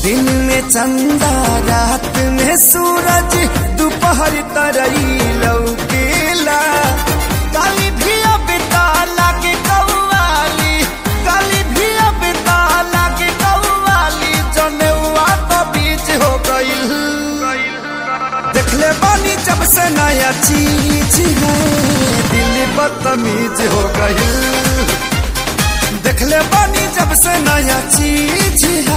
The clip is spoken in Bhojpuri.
दिन में चंदा रात में सूरज दोपहर तरई लौकेला काली भी अब लागे कौवाली काली भी अब लागे कौवाली जनेवा तो बीच हो गईल देखले बानी जब से नया चीज है दिल बदतमीज हो गई देखले बानी जब से नया चीज